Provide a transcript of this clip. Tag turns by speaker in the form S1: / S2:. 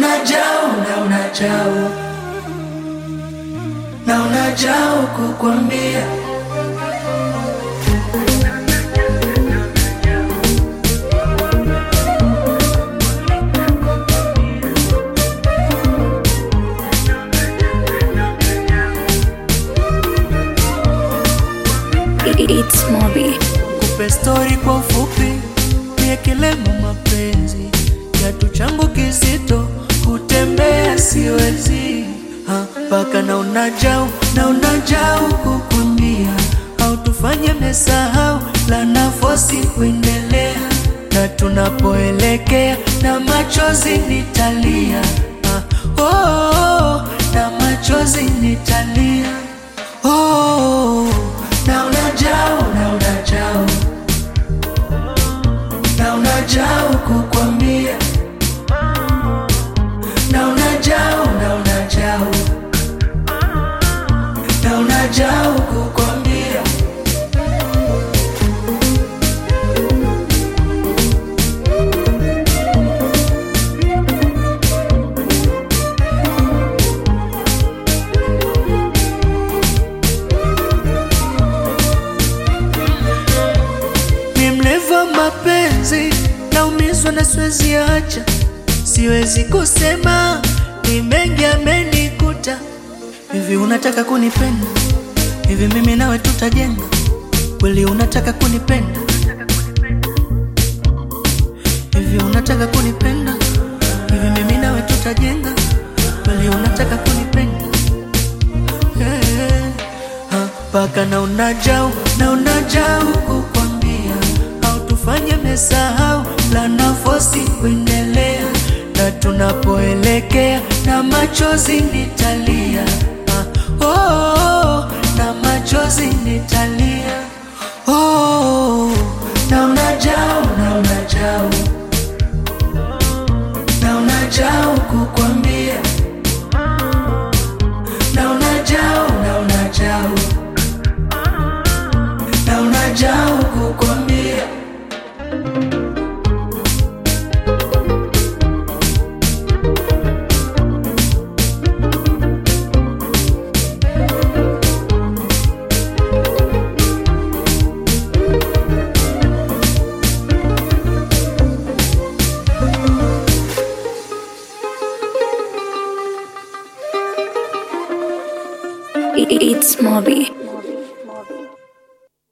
S1: unajao na unajao na unajao kukwambia
S2: It's Moby.
S1: kupe stori kwa ufupi, niekelemo mapenzi kiatu changu kizito, kutembea siwezi Ha, mpaka na unajau na unajau kukwambia, au tufanye mesahau la nafosi kuendelea, na tunapoelekea na machozi nitalia Ha, oh, oh, na machozi nitalia oh, na unajao na unajao na unajao kukwambia na unajao na unajao na unajao kukwambia mi mleva mapenzi naumizwa na siwezi acha siwezi kusema ni mengi amenikuta hivi unataka kunipenda hivi mimi nawe tutajenga kweli unataka kunipenda hivi unataka kunipenda hivi mimi nawe tutajenga kweli unataka kunipenda mpaka na unajau na unajau kukwambia au tufanye mesahau la nafosi kuendelea na tunapoelekea na machozi nitalia Ah, oh, oh, na machozi nitalia oh, na unajau na unajau na unajau kukwambia na unajao na unajao na unajao kukwambia
S2: It's Moby.